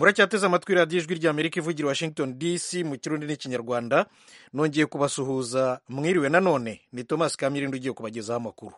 muracyateze amatwi radiyo ijwi ry'amerika ivugira washington dc mu kirundi n'ikinyarwanda nongeye kubasuhuza mwiriwe nanone ni thomas kamirindi ugiye kubagezaho amakuru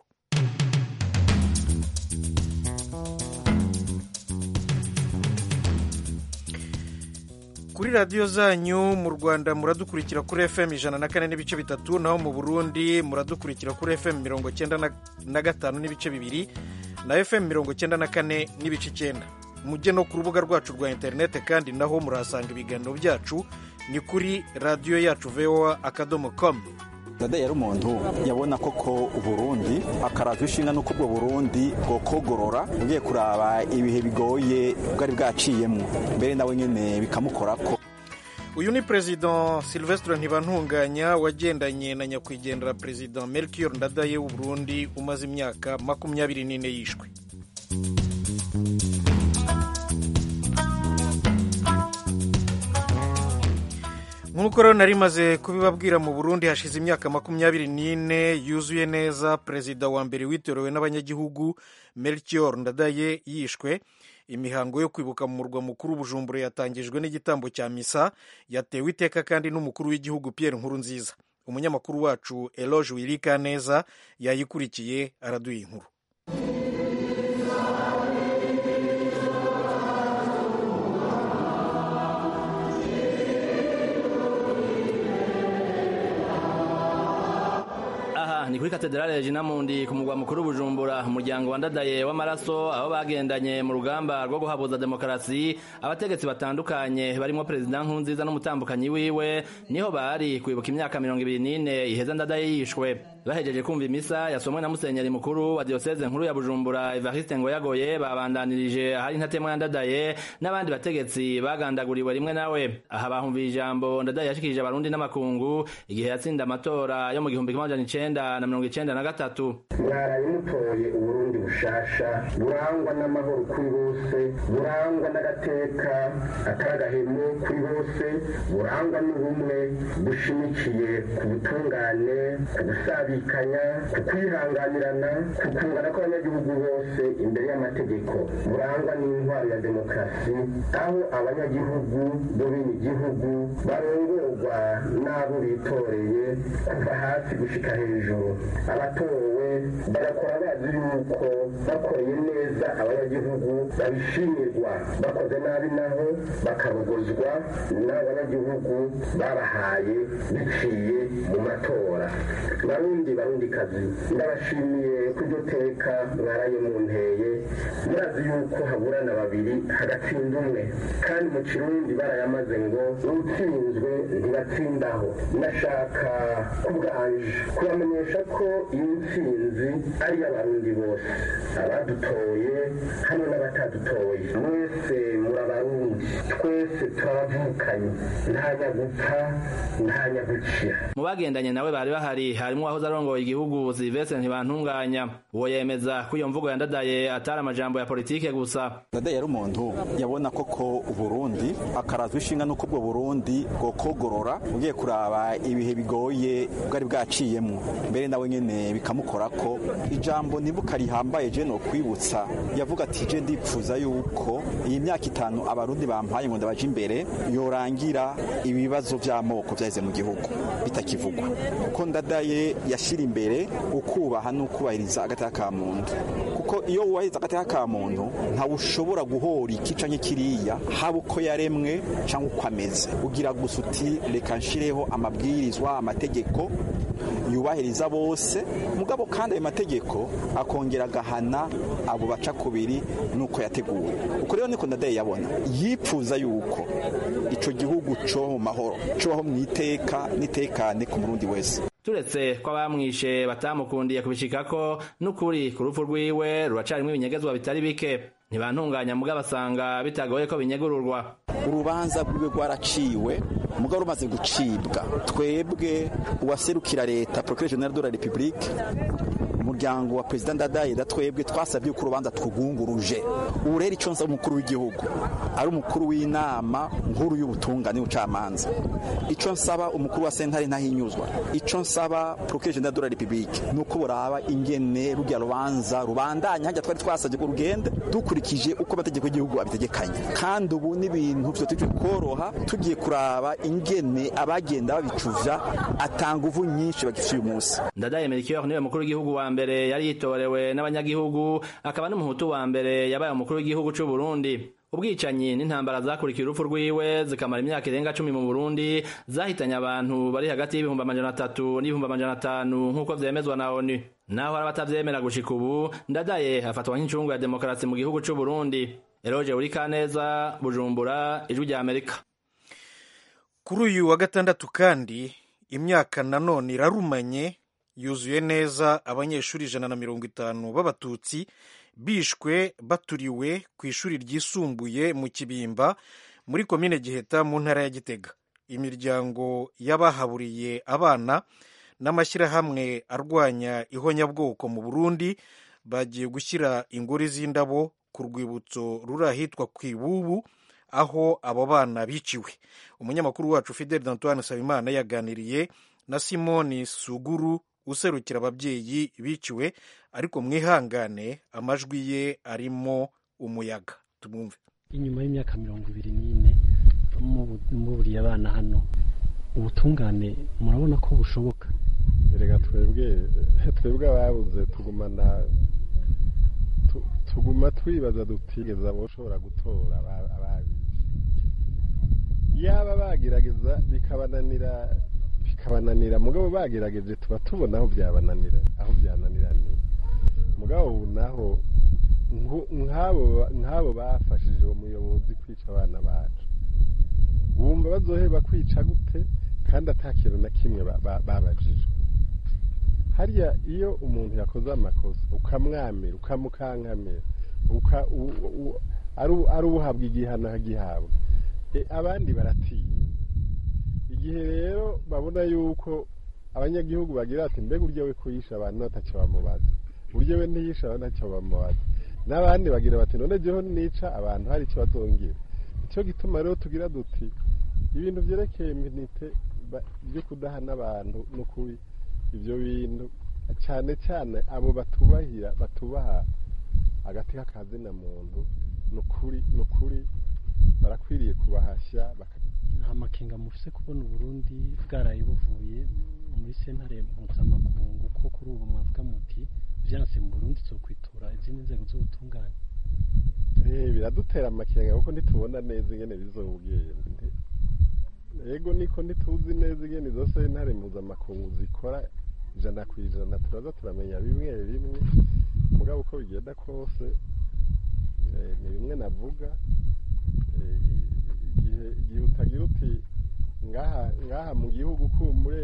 kuri radiyo zanyu mu rwanda muradukurikira kuri fm ijana na kane n'ibice bitatu naho mu burundi muradukurikira kuri fm mirongo cyenda na gatanu n'ibice bibiri na fm mirongo cyenda na kane n'ibice icyenda mujye no ku rubuga rwacu rwa interineti kandi naho murahasanga ibiganiro byacu ni kuri radiyo yacu voa akadomo komu dada yari umuntu yabona koko uburundi akarazwa ishinga n'uko ubwo burundi bwokogorora ugiye kuraba ibihe bigoye bwari bwaciyemo mbere nawe nyine bikamukorako uyu ni perezida silvestre ntibantunganya wagendanye na nyakwigendera perezida melchior ndadaye w'uburundi umaze imyaka makumyabiri n'ine yishwe nk'uko rero nari maze kubibabwira mu burundi hashize imyaka makumyabiri n'ine yuzuye neza perezida wa mbere witorewe n'abanyagihugu melchior ndadaye yishwe imihango yo kwibuka mu murwa mukuru bujumbura yatangijwe n'igitambo cya misa yatewe iteka kandi n'umukuru w'igihugu pierre nkuru nziza umunyamakuru wacu eloge wirika neza yayikurikiye araduha inkuru ni kuri katedrale Regina Mundi ku mugwa mukuru Bujumbura umuryango wandadaye w'amaraso aho bagendanye mu rugamba rwo guhabuza demokarasi abategetsi batandukanye barimo perezida Nkurunziza n'umutambukanyi wiwe niho bari kwibuka imyaka mirongo ibiri n'ine iheza ndadaye yishwe bahejeje kumva imisa yasomwe na musenyeri mukuru wa diocese nkuru ya Bujumbura Evariste Ngoyagoye babandanirije ahari ntatemwa ya ndadaye n'abandi bategetsi bagandaguriwe rimwe nawe aha bahumviye ijambo ndadaye yashikirije abarundi n'amakungu igihe yatsinda amatora yo mu gihumbi kimwe amajana icenda na mirongo icenda na gatatu mwaraye mutoye uburundi bushasha burangwa n'amahoro kuri bose burangwa n'agateka akaragahemu kuri bose burangwa n'ubumwe bushimikiye ku butungane ku gusabikanya ku kwihanganirana ku kungana kw'abanyagihugu bose imbere y'amategeko burangwa n'intwaro ya demokarasi aho abanyagihugu bo bene igihugu barongorwa n'abo bitoreye kuva hasi gushika hejuru abatowe bagakora bazi yuko bakoreye neza abanyagihugu babishimirwa bakoze nabi naho bakarogozwa n'abanyagihugu babahaye biciye mu matora barundi barundi kazi ndabashimiye ko iryo teka mwaraye mu nteye murazi yuko haburana babiri hagatsinda umwe kandi mu kirundi barayamaze ngo utsinzwe ntibatsindaho ndashaka kubwanje kubamenyesha ko iyi ntsinzi ari iy'abarundi bose abadutoye hamwe n'abatadutoye mwese muri abarundi twese turabavukanye nta nyagupfa nta nyagukira mu bagendanye nawe bari bahari harimo uwahoze arongoye igihugu silvestre ntibantunganya uwo yemeza ko iyo mvugo yandadaye atari amajambo ya politike gusa ndadaye yari umuntu yabona koko uburundi akarazwa ishinga n'uko ubwo burundi bwokogorora ugiye kuraba ibihe bigoye bwari bwaciyemo mbere nawe nyene bikamukora ko ijambo nibuka rihambaye je no kwibutsa yavuga ati je ndipfuza yuko iyi myaka itanu abarundi bampaye ngo ndabaje imbere yorangira ibibazo vy'amoko vyaheze mu gihugu bitakivugwa kuko ndadaye yashira imbere ukubaha n'ukubahiriza agateka ka muntu kuko iyo wubahiriza agateka ka muntu ntawe ushobora guhora iki canke kiriya haba uko yaremwe canke uko ameze ugira gusa uti reka nshireho amabwirizwa amategeko yubahiriza bose mugabo kandi ayo mategeko akongera agahana abo baca kubiri nuko yateguwe uko rero niko ndadaye yabona yipfuza yuko ico gihugu co mu mahoro cobaho mu iteka n'itekane ku murundi wese turetse ko abamwishe batamukundiye kubishikako n'ukuri ku rupfu rwiwe ruracarimwo ibinyegezwa bitari bike ntibantunganya mugabo basanga bitagoye ko binyegururwa urubanza rwiwe rwaraciwe mugabo rumaze gucibwa twebwe uwaserukira leta procureur general de la republique umuryango wa perezida ndadaye da twebwe twasabye ko urubanza twugunguruje ubu rero icyo nsaba umukuru w'igihugu ari umukuru w'inama nkuru y'ubutungane n'ubucamanza icyo nsaba umukuru wa sentare ntahinyuzwa icyo nsaba procureur general de la republique ni uko buraba ingene rujya rubanza rubandanya hajya twari twasabye ko rugende dukurikije uko amategeko y'igihugu abitegekanye kandi ubu n'ibintu byo tujye koroha tugiye kuraba ingene abagenda babicuvya atanga uvu nyinshi bagifite uyu munsi ndadaye melchior niwe mukuru w'igihugu wa mbere yari yitorewe n'abanyagihugu akaba n'umuhutu wa mbere yabaye umukuru w'igihugu c'u Burundi ubwicanyi n'intambara zakurikiye urupfu rwiwe zikamara imyaka irenga cumi mu Burundi zahitanye abantu bari hagati y'ibihumbi amajana atatu n'ibihumbi amajana atanu nk'uko vyemezwa na ONU naho hari abatavyemera gushika ubu ndadaye afatwa nk'incungu ya demokarasi mu gihugu c'u Burundi Eroje Urikaneza Bujumbura Ijwi rya Amerika kuri uyu wa gatandatu kandi imyaka nanone irarumanye yuzuye neza abanyeshuri ijana na mirongo itanu b'abatutsi bishwe baturiwe ku ishuri ryisumbuye mu kibimba muri komine giheta mu ntara ya gitega imiryango y'abahaburiye abana n'amashyirahamwe arwanya ihonyabwoko mu burundi bagiye gushyira ingori z'indabo ku rwibutso ruri ahitwa ku ibubu aho abo bana biciwe umunyamakuru wacu fidel antoine nsabimana yaganiriye na simoni suguru userukira ababyeyi biciwe ariko mwihangane amajwi ye arimo umuyaga tumwumve inyuma y'imyaka mirongo ibiri n'ine muburiye abana hano ubutungane murabona ko bushoboka reka twebwe twebwe ababuze tugumana tuguma twibaza dutigeza ushobora gutora ababi yaba bagerageza bikabananira bikabananira mugabo bagerageje tuba tubona aho byabananira aho byananiraniye mugabo ubu naho nk'abo bafashije uwo muyobozi kwica abana bacu bumva bazoheba kwica gute kandi atakintu na kimwe babajije harya iyo umuntu yakoze amakosa ukamwamira ukamukankamira ari uhabwa igihano agihabwa abandi baratinya igihe rero babona yuko abanyagihugu bagira ati mbega uryo we kuyisha abantu batacyo bamubaza uryo we ntiyisha abantu ntacyo bamubaza n'abandi bagira bati none jyeho nica abantu hari icyo bazongera nicyo gituma rero tugira duti ibintu byerekeye iminite byo kudahana abantu n'ukuri ibyo bintu cyane cyane abo batubahira batubaha agati k'akazina muntu ni ukuri ni ukuri barakwiriye kubahashya nta makenga mufise kubona uburundi bwaraye buvuye muri sentare mpuzamakungu ko kuri ubu mwavuga muti vyanse mu burundi zokwitura izindi nzego z'ubutungane biradutera amakenga kuko ntitubona neza ingene bizogenda ego niko ntituzi neza ingene izo sentare mpuzamakungu zikora ijana ku ijana turaza turamenya bimwe bimwe mugabo uko bigenda kose ni bimwe navuga igihe utagira uti ngaha mu gihugu kumbure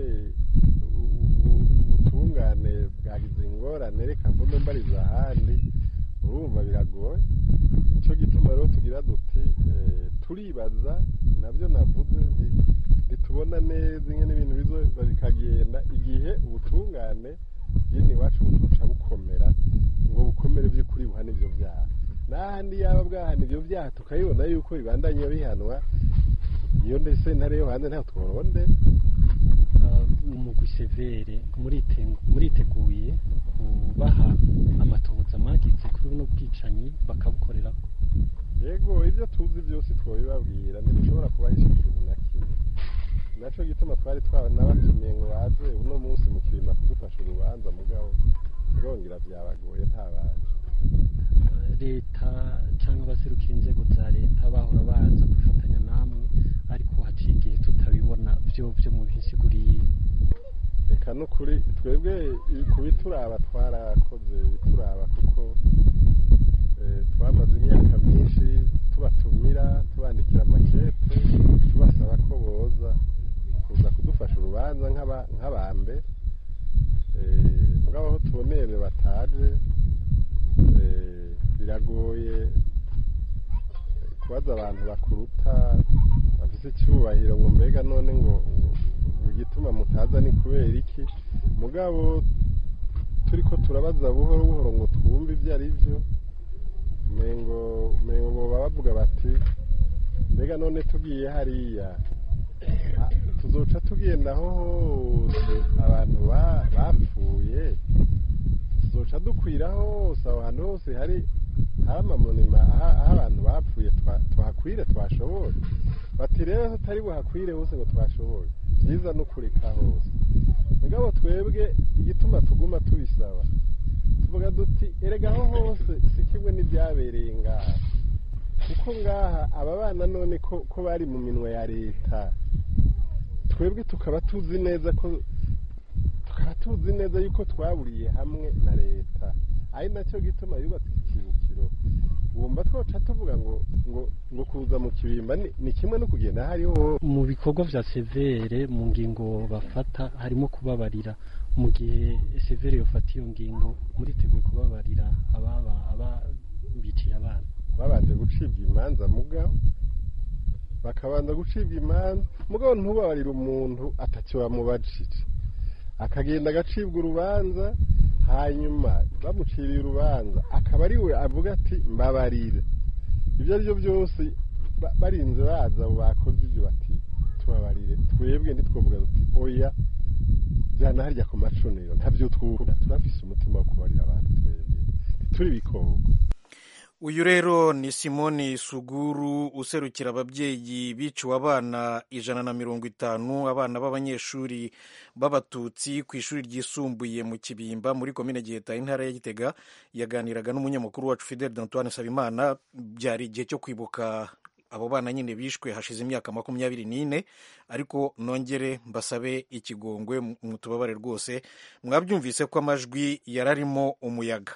ubutungane bwagize ingorane reka mvume mbariza ahandi urumva biragoye nicyo gituma rero tugira duti turibaza nabyo navuze ntitubona neza ingene ibintu bizoba bikagenda igihe ubutungane bw'ino iwacu buca bukomera ngo bukomere by'ukuri buhana ibyo byaha n'ahandi yaba bwahana ibyo byaha tukabibona yuko bibandanya bihanwa iyo ndetse ntare yo hanze ntabwo tworonde umugwi severe muriteguye kubaha amatohoza mwagize kuri buno bwicanyi bakabukorera yego ibyo tuzi byose twabibabwira ntidushobora kubahisha ikintu na kimwe nacyo gituma twari nabatumiye ngo baze uno munsi mu kirima kudufasha urubanza mugabo birongera byabagoye ntabaje leta cyangwa abaserukira inzego za leta bahora baza kwifatanya namwe ariko haciye igihe tutabibona byo byo mu bisiguriye reka n'ukuri twebwe ku bituraba twarakoze bituraba kuko twamaze imyaka myinshi tubatumira tubandikira amakete tubasaba ko boza kuza kudufasha urubanza nk'abambe mugabo aho tubonere bataje biragoye kubaza abantu bakuruta bafite mufise icyubahiro ngo mbega none ngo ngo igituma mutaza ni kubera iki mugabo turi ko turabaza buhoro buhoro ngo twumve ibyo ari byo mengo mengo baba bavuga bati mbega none tugiye hariya ah, tuzoca tugenda aho hose abantu ba- bapfuye tuzoca dukwira hose aho hantu hose hari hari amamonima aho aho abantu bapfuye twa- tuhakwire twashoboye bati rero tutari buhakwire hose ngo twashoboye byiza no kureka hose mugabo twebwe igituma tuguma tubisaba tuvuga duti erega aho hose si kimwe n'ibyabereye ngaha kuko ngaha aba bana none ko ko bari mu minwe ya leta twebwe tukaba tuzi neza ko tukaba tuzi neza yuko twaburiye hamwe na leta ari nacyo gituma yubatse ikibukiro wumva twoca tuvuga ngo ngo ngo kuza mu kibimba ni- ni kimwe no kugenda hariho mu bikorwa vya severe mu ngingo bafata harimo kubabarira mu gihe severe yofata iyo ngingo muriteguye kubabarira ababa ababiciye abana babanje gucibwa imanza mugabo bakabanza gucibwa imanza mugabo ntubabarire umuntu atacyo bamubajije akagenda agacibwa urubanza hanyuma bamuciriye urubanza akaba ari we avuga ati mbabarire ibyo ari byo byose ba- barinze baza abo bakoze ibyo bati tubabarire twebwe ntitwavuga duti oya jyana harya ku macuniro ntabyo twura turafise umutima wo kubarira abantu twebwe ntituri bikoko uyu rero ni simoni suguru userukira ababyeyi biciwe abana ijana na mirongo itanu abana b'abanyeshuri b'abatutsi ku ishuri ryisumbuye mu kibimba muri komine giheta intara ya gitega yaganiraga n'umunyamakuru wacu fidel d'antoine sabimana byari igihe cyo kwibuka abo bana nyine bishwe hashize imyaka makumyabiri n'ine ariko nongere mbasabe ikigongwe mutubabare rwose mwabyumvise ko amajwi yararimo umuyaga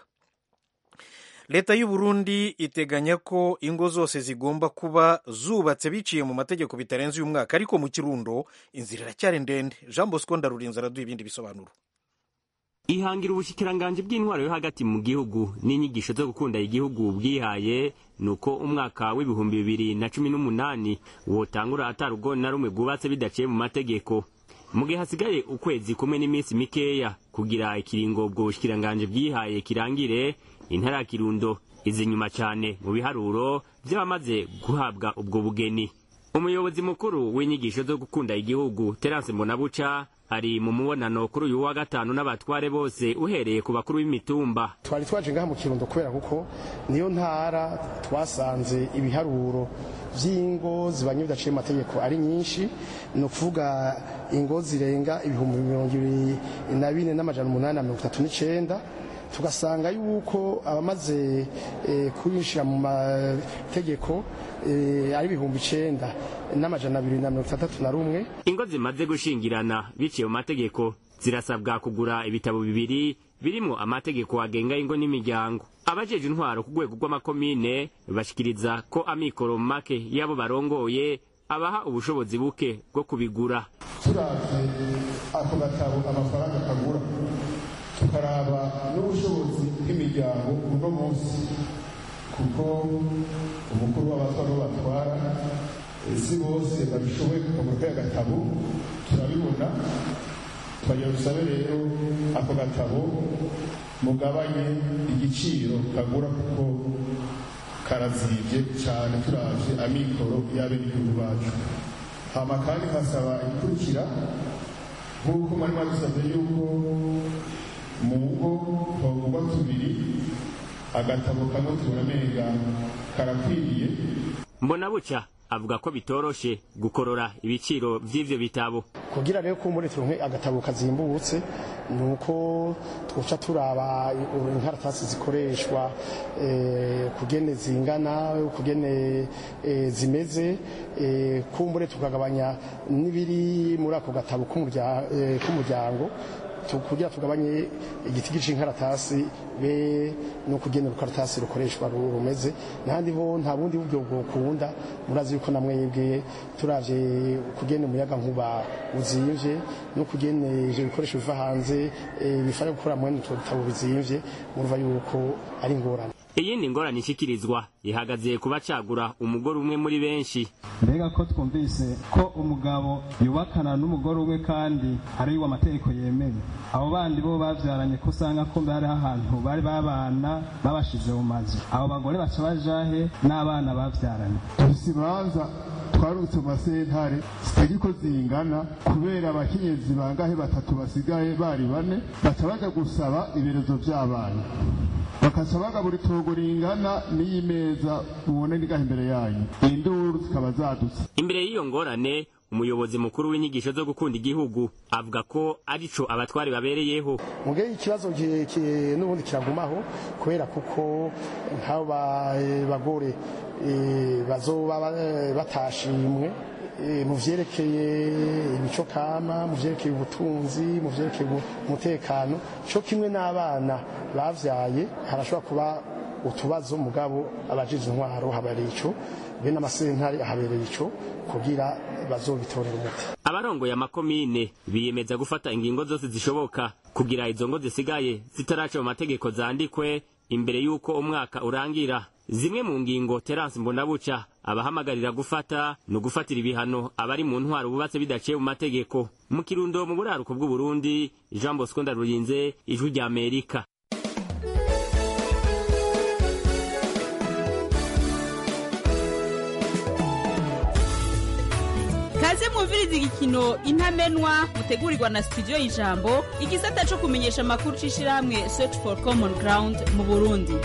leta y'u Burundi iteganya ko ingo zose zigomba kuba zubatse biciye mu mategeko bitarenze uyu mwaka ariko mu kirundo inzira iracyari ndende jean bosco ndarurinze araduha ibindi bisobanuro ihangira ubushikiranganji bw'intwaro yo hagati mu gihugu n'inyigisho zo gukunda igihugu bwihaye ni uko umwaka w'ibihumbi bibiri na cumi n'umunani wotangura atarugo na rumwe rwubatse bidaciye mu mategeko mu gihe hasigaye ukwezi kumwe n'iminsi mikeya kugira ikiringo ubwo bushikiranganji bwihaye kirangire intara ya kirundo izi nyuma cyane mu biharuro by'abamaze guhabwa ubwo bugeni umuyobozi mukuru w'inyigisho zo gukunda igihugu terance mbonabuca ari mu mubonano kuri uyu wa gatanu n'abatware bose uhereye ku bakuru b'imitumba twari twaje ngaha mu kirundo kubera kuko niyo ntara twasanze ibiharuro by'ingo zibanye bidaciye mu mategeko ari nyinshi ni ukuvuga ingo zirenga ibihumbi mirongo ibiri na bine n'amajana umunani na mirongo itatu n'icenda tugasanga yuko abamaze eh, kwinjira mu mategeko eh, ari ibihumbi icenda n'amajana abiri na mirongo itandatu na rumwe ingo zimaze gushingirana biciye mu mategeko zirasabwa kugura ibitabo bibiri birimo amategeko agenga ingo n'imiryango abajeje intwaro ku rwego rw'amakomine bashikiriza ko amikoro make y'abo barongoye abaha ubushobozi buke bwo kubigura turavye ako gatabo amafaranga kagura tukaraba n'ubushobozi bw'imiryango uno munsi kuko umukuru w'abatwara bo batwara eh, si bose babishoboye kukagura kaya gatabo turabibona twagira dusabe rero ako gatabo mugabanye igiciro kagura kuko karazibye cyane turavye amikoro y'abenegihugu bacu hama kandi nkasaba igikurikira nk'uko mwari mwadusabye yuko mu ngo twavugwa tubiri agatabo kamwe tubona menga karakwiriye mbona buca avuga ko bitoroshe gukorora ibiciro vy'ivyo bitabo kugira rero ko muri turonke agatabo kazimbutse ni uko twoca turaba inkaratasi zikoreshwa eh, kugene zingana kugene eh, zimeze eh, kumbure tukagabanya n'ibiri muri ako gatabo k'umurya- eh, k'umuryango tu- kugira tugabanye igiti c'inkaratasi be no kugena urukaratasi rukoreshwa ru- rumeze n'ahandi ho nta bundi buryo bwokunda murazi yuko namwebwe turavye kugena umuyaga nkuba uzimvye no kugena ivyo bikoresho biva hanze eh, bifasha gukora mwene utwo dutabo bizimvye murumva yuko ari ingorane iyindi ngorane ishikirizwa ihagaze kuba cagura umugore umwe muri benshi mbega ko twumvise ko umugabo yubakana n'umugore umwe kandi ari amategeko yemeye abo bandi bo bavyaranye ko usanga ko hariho ahantu bari babana babashize mu mazu abo bagore baca bajahe n'abana bavyaranye dufise imanza twarutse mu masentare zitagira uko zingana kubera abakenyezi bangahe batatu basigaye bari bane baca baja gusaba ibirezo vy'abana bakaca bagabura itongo ringana n'iyi meza mubona ngaha imbere yanyu induru zikaba zadutse imbere y'iyo ngorane umuyobozi mukuru w'inyigisho zo gukunda igihugu avuga ko arico abatwari babereyeho muge ikibazo ki- ki- n'ubundi kiragumaho kubera kuko nk'abo ba- bagore eh, bazoba ba- batashimwe eh, mu vyerekeye imico kama mu vyerekeye ubutunzi mu vyerekeye ubu- umutekano co kimwe n'abana bavyaye harashobora kuba utubazo mugabo abajize intwaro habereye ico bene amasentare habereye ico kugira bazobitorera umuti abarongoye amakomine biyemeza gufata ingingo zose zishoboka kugira izo ngo zisigaye zitaraca mu mategeko zandikwe imbere y'uko umwaka urangira zimwe mu ngingo terance mbonabuca abahamagarira gufata ni ugufatira ibihano abari mu ntwaro bubatse bidaciye mu mategeko mu kirundo mu buraruko bw'uburundi jean bosco ndarurinze ijwi rya amerika kaze mwumviriza igikino intamenwa mutegurirwa na studio y'ijambo igisata co kumenyesha amakuru c'ishirahamwe search for common ground mu burundi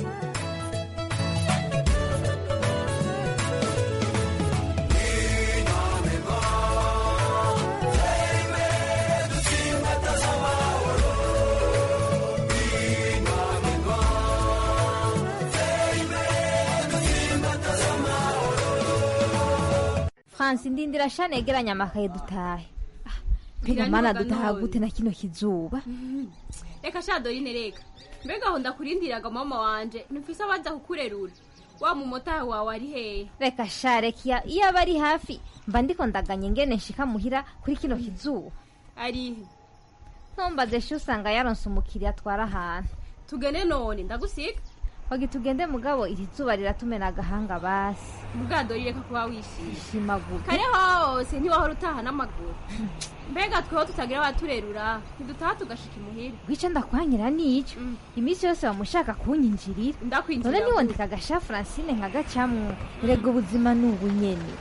fransi ndindira shane yegeranya amakaye dutahe Ah, mbega mana dutaha gute na kino kizuba reka sha dorine reka mbega aho ndakurindiraga mama wanje ntufise abaza kukurerura wa mumotari wawe ari hehe reka sha reka iya- iyo aba ari hafi mba ndiko ndaganye ngene nshika muhira kuri kino kizuba arihe ntumbaze shi usanga yaronse umukiriya atwara ahantu tugende none ndagusiga hogi tugende mugabo iri zuba riratumena agahanga basi muga dorine reka kuba wishimye shimaguke kare hose ntiwahora utaha n'amaguru mbega tweho tutagira abaturerura ntidutaha tugashika imuhira gwica ndakwanyira nico iminsi yose bamushaka kunyinjirira ndakwinjira none niwondeka agasha francine nkagacamwo erega ubuzima ni ubu nyene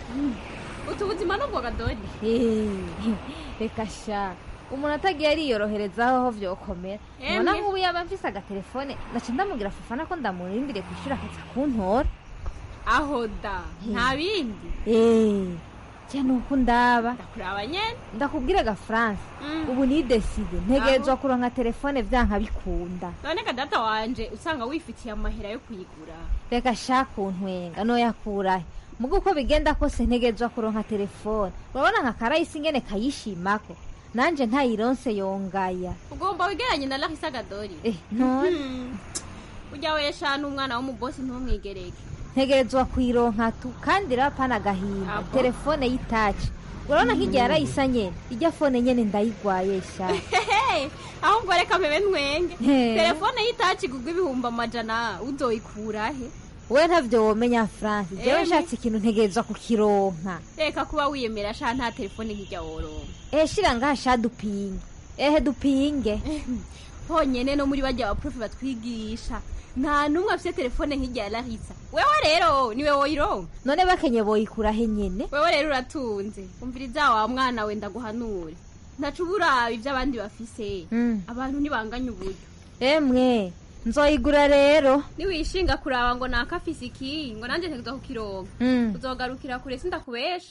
utu buzima n'ubwo gadori Eh, reka sha umuntu atagiye ariyoroherezaho aho vyokomera Emwe. ubona nk'ubu yaba mfise agatelefone ndaca ndamubwira fufana ko ndamurindire kwishura akaza kuntora aho da nta bindi Eh, je nuko ndaba kuraba nyene ndakubwire ga france Mm. ubu ni deside ntegerezwa Aho. kuronka telefone vyanka bikunda none ka data wanje usanga wifitiye amahera yo kuyigura reka shaka untwenga noyakurahe muga uko bigenda kose ntegerezwa kuronka telefone urabona nka karayisi ingene kayishimako nanje ntayironse yongaya ugomba wigeranye na larisa gadori eh none ujya wesha n'umwana w'umubosi ntumwigereke ntegerezwa kuyironka tu kandi rapana agahinda Abo. telefone y'itaci urabona nk'igihe yarayisa nyene ijya fone nyene ndayigwaye sha Hehe, ahubwo reka mpebe ntwenge He. telefone y'itaci igurwa ibihumbi amajana uzoyikurahe we ntavyo womenya france jewe Emwe. nshatse ikintu ntegerezwa kukironka reka kuba wiyemera sha nta telefone nk'ijya woronka ehe shira ngaha sha dupinge ehe dupinge honyene no muri bajya abaprofi batwigisha nta n'umwe afite telefone nk'ijya larisa wewe rero niwe woyironka none bakenye boyikurahe nyene wewe rero uratunze umviriza wa mwana we ndaguhanure ntaca uburabe ibyo abandi bafise Mm. abantu ntibanganya uburyo emwe nzoyigura rero niwishinga kuraba ngo nakafise iki ngo nanjye ntegerezwa kukironka Mm. uzogarukira kure sindakubesha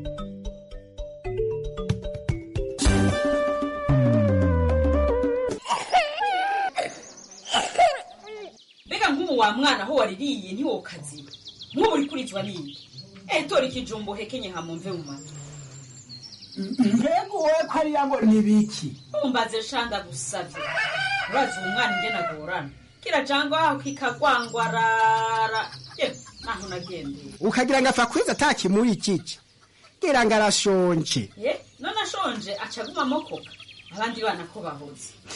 mbega nk'ubu wa mwana aho waririye ntiwokaziba nk'ubu uri kurizwa n'indi eh tora ikijumbo hekenye hamumve mu matwi mbega wowe ko ariya ngo ni biki umbaze shanda gusavye urazi uwo mwana ingene agorana kirajangwa aho kikagwangwarara ye naho nagendeye ukagira ngo apfa kwiza atakimuri ikici ngira ngo arashonje ye none ashonje aca aguma amokoka abandi bana ko bahoze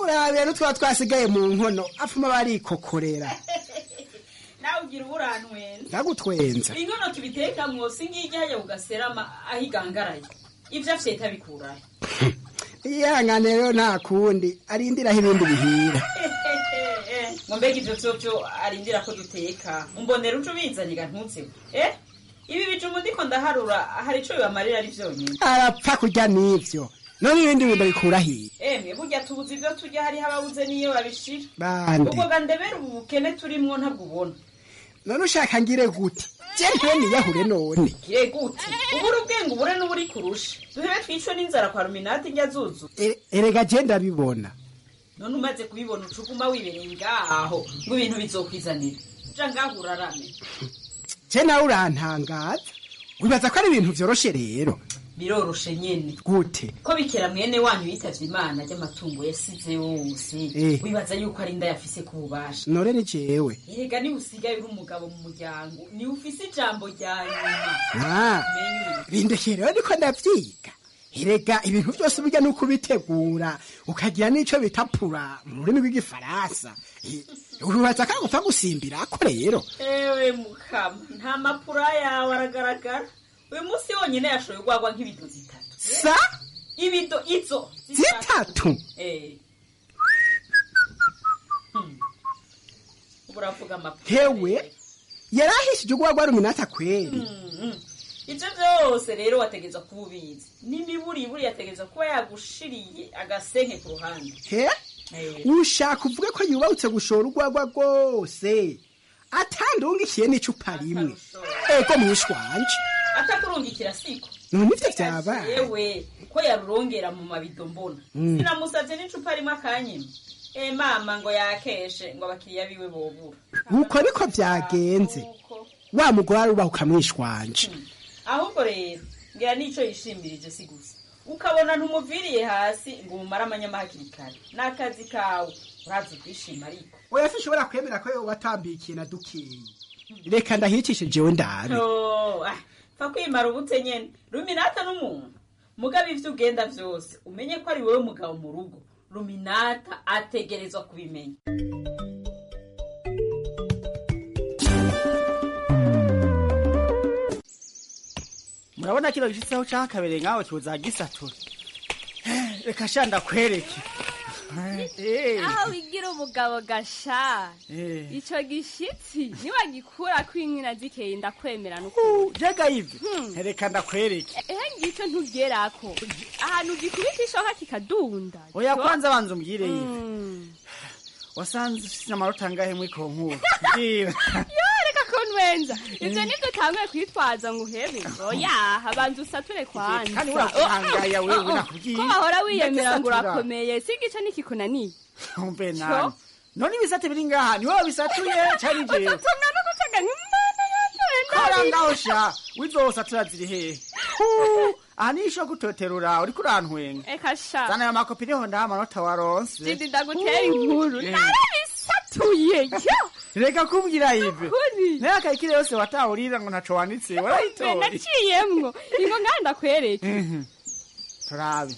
urabera n'utwaba twasigaye mu nkono apfuma barikokorera nawe ugira uburantwenza ndagutwenza inkono tubitekamwo singijya hajya kugaserama aho igangaraye ivyo afite tabikurahe ihangane rero nta kundi arindiraho ibindi bihira ngo mbega ivyo vyovyo arindira ko duteka umbonera uco ubizanye ga ntuzeho eh ibi bijuma ndiko ndaharura hari ico bibamarira ari vyonyene arapfa kurya n'ivyo none ibindi bintu bikura hiye emwe burya tubuze ivyo turya hariho ababuze n'iyo babishira bande ubwo ga ndebera ubu bukene turimwo ntabwo ubona none ushaka ngire gute je ntiwe niyahure none gire gute ubura ubwenge ubure n'uburi kurusha duhebe twicwe n'inzara kwa ruminati njya zuzu E- erega je ndabibona none umaze kubibona ucuguma wibereye ngaho ngo ibintu bizokwizanira ja ngaho urarame je nawe urantangaza wibaza ko ari ibintu vyoroshe rero biroroshe nyene gute ko bikera mwene wanyu yitavye imana ry'amatungo yasize yose Eh. wibaza yuko ari inda yafise ku bubasha none ni jewe erega niba usigaye uri umugabo mu muryango niwe ufise ijambo rya nyuma Ah, bindekeye rero niko ndavyiga erega ibintu byose burya ni ukubitegura ukagira n'ico bita pura mu rurimi rw'igifaransa Eh, urubaza ko gupfa gusimbirako rero ewe mukama nta mapura yawe aragaragara uyu munsi wonyine yashoye urwagwa nk'ibido zitatu sa ibido izo zitatu Eh. Hmm. ubu uravuga amapura hewe yari ahishije urwagwa ruminata kweri Mhm. ivyo vyose rero wategeza kuba ubizi n'imiburiburi yategeza kuba yagushiriye agasenke ku ruhande he Eh. ushaka uvuge ko yubahutse gushora urwagwa rwose atandungikiye n'icupa rimwe ego mwishwanje atakurungikira siko none ivyo vyabaye yewe ko yarurongera mu mabido mbona Mm. sinamusavye n'icupa rimwe akanyima e mama ngo yakeshe ngo abakiriya biwe bobura uko niko vyagenze wa mugore arubahuka mwishwanje ahubwo rero ngira nico yishimirije si gusa ukabona ntumuviriye hasi ngo umumare amanyama hakiri kare n'akazi kawe urazi kwishima ariko oya sinshobora kwemera ko yoba atambikiye na dukeyi reka ndahicishe jewe ndabe Oh, ah, pfa kwimara ubute nyene ruminata n'umuntu mugabo ivyo ugenda vyose umenye ko ari wewe mugabo mu rugo ruminata ategerezwa kubimenya murabona kino gishitseho cakabereye nkaho tuzagisatura reka sha ndakwereke Eh, aho wigira umugabo gasha eh. ico gishitsi niwagikura ko inkina zikeye ndakwemera n'ukuri jega ivyo reka ndakwereke ehe ngico ntugerako ahantu gikubita ishoka kikadunda oya co- kwanza banza umbwire ive Mm. wasanze ufise amanota angahe muri konkuru mbwira yo reka kunwenza ivyo nivyo utanguye kwitwaza ngo uhebe oya habanza usature kwanza kandi urakuhangaya Oh, wewe oh, oh. nakubwiye. ko wahora wiyemera ngo Ndagisatura. urakomeye si igice nikikunaniye umve nani none ibisate biri ngaha niwe wabisatuye cari jewe ututunga no gucaga nk'imana kora ngaho sha wizosatura ziri hehe Hu, aha nisho gutoterura uriko urantwenga eka sha zana ayo makopi niho ndaha amanota waronse didi ndagutera inkuru Eh. narabisatuye yo reka kumbwira ive Kuri. nayo akayikire yose watahurira ngo ntaco wanditse Mbe warayitoye naciyemwo ingo ngaha ndakwereke Mhm. turabe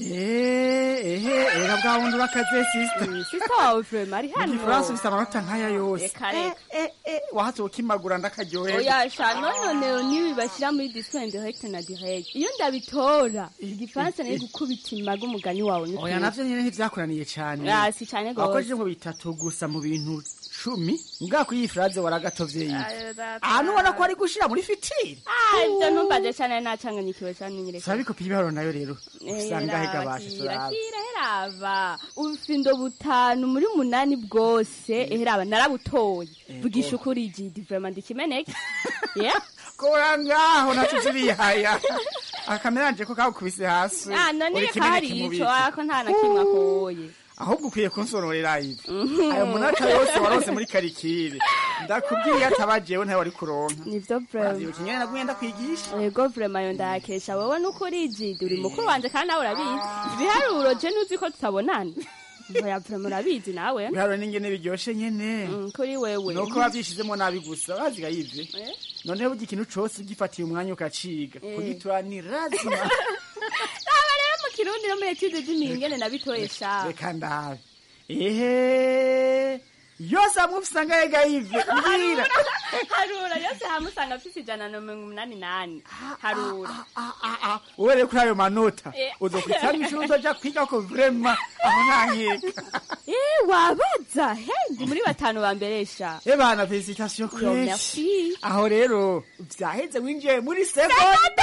Eh, ehe era bwa wundi urakaze sister sista wawe vrema ari hano igifaransa ufise amanota nkaya yose Reka, reka. Eh, eh, eh, wahatse ukimagura ndakaryoherwa oya sha nononero nibi bashyira muri discours indirect na direct iyo ndabitora igifaransa nayo gukubita imaga umugani wawe ni oya navyo nyene ntivyakuraniye cane Ah, si cane gose. wakojeje ngo bitatu gusa mu bintu cumi mbwa kuri iyi fraze waragatovye yive ahantu ubona ko ari gushira muri fitiri Ah, ivyo ntumbaze cane nacanganyikiwe cane nyereka saba ibikopi ibiharuro nayo rero usanga hegabashe turabe heraba ubufindo butanu muri munani bwose eheraba narabutoye vugisha ukuri jidi vrema ndikimeneke yeah kora ngaho naco zirihaya akameranje ko kakubise hasi ah none uri reka kimeneke hari mu ico biki. ariko nta na kimwe akoye ahubwo ukwiye kunsonorera ivi ayo munota yose warose muri karikire ndakubwiye ataba jewe ntawe wari kuronka nivyo vrema uvyibuka ingene naguye ndakwigisha yego vrema yo ndayakesha wowe nukuri jidi uri mukuru wanje kandi nawe urabizi ibiharuro je nuzi ko tutabonana oya vrema urabizi nawe biharuro n'ingene biryoshe nyene Mm, kuri wewe nuko wavyishizemo nabi gusa baziga yivye Eh? noneho burya ikintu cose ugifatiye umwanya ukaciga Eh. kugitura ni razima aba rero mu kirundi no muri etude z'imingene nabitoye sha reka ndabe ehe yose hamwe usanga yegayive mbwira harura yose hamwe usanga afise ijana na mirongo umunani nani harura wowe rero kuri ayo manota Eh. uzokwitanga ishuri uzoja kwiga ko vrema aho nankeka Eh, wabaza he ndi muri batanu ba mberesha e bana felicitation Yo, kwinshi merci. aho rero vyaheze winjiye muri seconde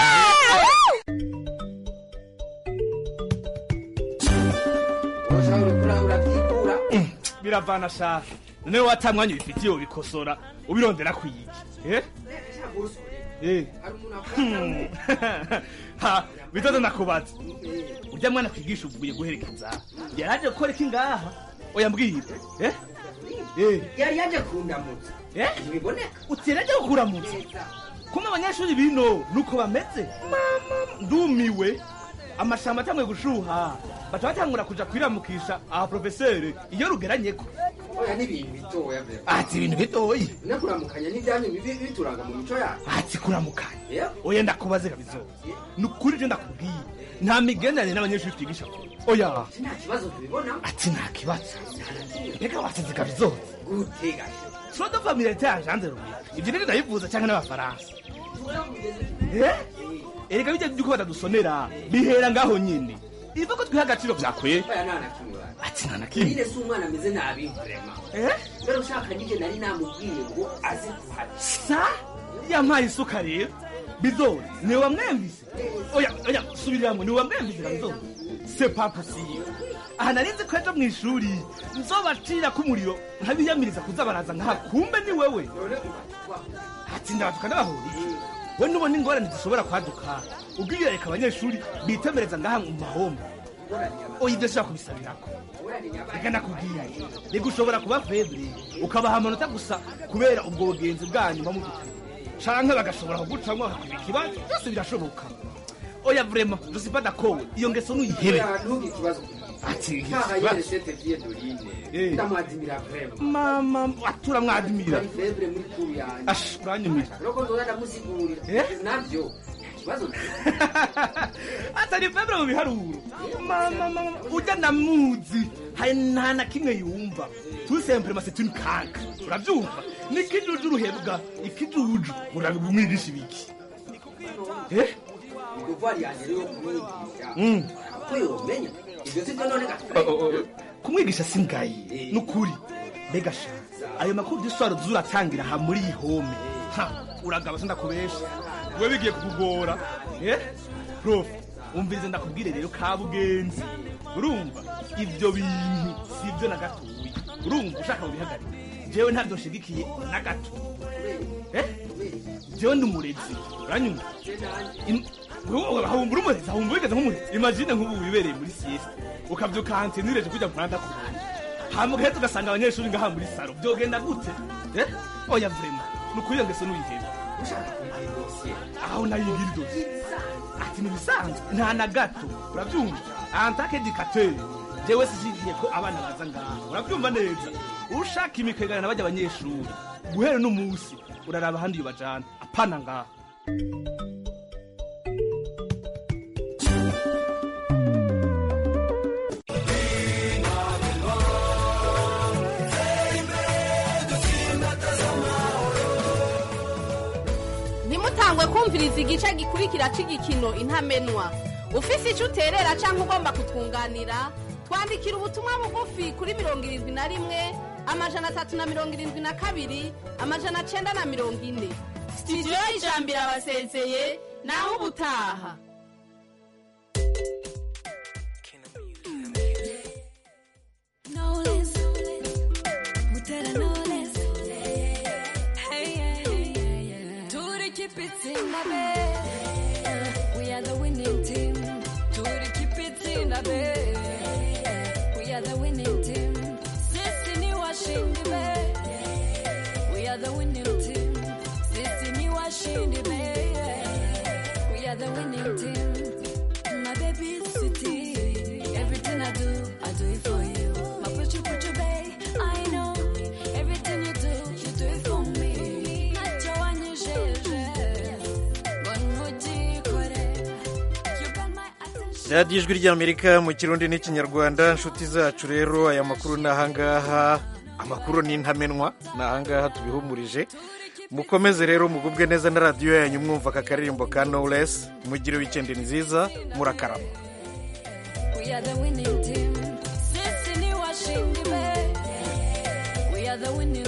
biravana shaha noneho wata mwanya ubifitiye ubikosora ubirondera kwiki eh? Eh. Hmm. ha bitoto nakubaza urya mwana kwigisha uvuye guherekeza yaraje gukora iki ngaha oya mbwira eh? Eh. yari yaje kundamutsa Eh? ntibiboneka utiraje kukuramutsa kumwe abanyeshuri bino nuko bameze mama ndumiwe amashamba atanguye gushuha baca batangura kuja kwiramukisha aha profeseri iyo rugeranyeko oya n'ibintu bitoya vyo ati ibintu bitoyi nakuramukanya n'ibyanyu bibi- bituranga mu mico yacu ati kuramukanya Yeah. oya ndakubaze kabizo ni ukuri je ndakubwiye nta migenderanire n'abanyeshuri twigisha kure oya nta kibazo tubibona ati nta kibazo reka wasize kabizo gutega sodo familiarite yanjanze rumwe ibyo nibyo ndabivuza cyangwa n'abafaransa Eh? erega bijya byuko batadusomera bihera ngaho nyine iva ko twiha agaciro vyakwiye oya nta na kimwe bana ati nta na kimwe nyine si umwana ameze nabi vrema mbere ushaka nige nari namubwiye ngo aze kuhari sa yampaye isuka rero bizori niwe wamwemvise oya oya subiriramo niwe wamwemvise kabizori c'est pas possible aha narinzi ko ejo mu ishuri nzobacira ko umuriro nkabiyamiriza kuza baraza nkaha kumbe ni wewe ati ndabatuka n'abahuriye we nubona ingorane zishobora kwaduka ubwiyo reka abanyeshuri bitemereza ngaha mu mahombo oya ibyo shaka kubisabirako reka nakubwiye reka ushobora kuba febre ukabaha amanota gusa kubera ubwo bugenzi bwanyu muba mudufite canke bagashobora kugucamwo bakakwiba ikibazo byose birashoboka oya vrema je suis pas d'accord iyo ngeso nuyihebe oya ntuge ikibazo ati nkaha ikibazo. yere sete vie dorine Eh. ndamwadimira vrema mama atura mwadimira ari febre muri kuru yanjye ash uranyumira roko nzoza ndamusigurira Eh? navyo nta kibazo atari febre mu biharuro mama mama ujya ndamuzi hari nta na kimwe yumva tout simplement c'est une caca urabyumva ni ikijuju ruhebwa ikijuju urabimwigisha ibiki eh iduvari yanjye rero kumwigisha Mm. ko yomenya ibyo sibyo none Oh, oh, oh. kumwigisha si ngayi nukuri mbega sha ayo makuru y'iswaro zuratangira ha muri iyi home ha uragaba sindakubesha we bigiye kukugora eh prof umvirize ndakubwire rero kabugenzi urumva ibyo bintu si ibyo na gatoya urumva ushaka kubihagarika jewe ntabyo nshigikiye na gato eh jewe ndi umurezi uranyumva Im- wowe hahumbura umurezi hahumbura wigeze nk'umurezi imagine nk'ubu wibereye muri siesta ukabyuka hanze nireje kujya muranda kubona hama ugahita ugasanga abanyeshuri ngaha muri saro byogenda gute eh oya vrema ni ukuri iyo ngeso nuyihebe aho nayigira idose ati ni bisanzwe nta na gato urabyumva antake educateur jewe sishigiye ko abana baza ngaha urabyumva neza ushaka imikwegana na bajya abanyeshuri guhera n'umunsi uraraba ahandi yubajana apana ngaha ntimutangwe kumviriza igice gikurikira cy'igikino intamenwa ufise icyo uterera cyangwa ugomba kutwunganira twandikira ubutumwa bugufi kuri mirongo irindwi na rimwe amajana atatu na mirongo irindwi na kabiri amajana cyenda na mirongo ine sitidiyo y'ijambo irabasezeye naho ubutaha Knowles, Mutera Knowles. Hey, yeah, yeah, yeah. To the keep it in the bed. We are the winning team. To the keep it in the bed. We are the winning team. Sisi ni washindi be. We are the winning team. Sisi ni washindi be. We are the winning team. radiyo ijwi ry'amerika mu kirundi n'ikinyarwanda inshuti zacu rero aya makuru ni ahangaha amakuru ni intamenwa ni ahangaha tubihumurije mukomeze rero mugubwe neza na radiyo yanyu mwumva aka karirimbo ka knowless mugire wikendi nziza murakarama We are the winning team. Sisi ni washindi be. We are the winning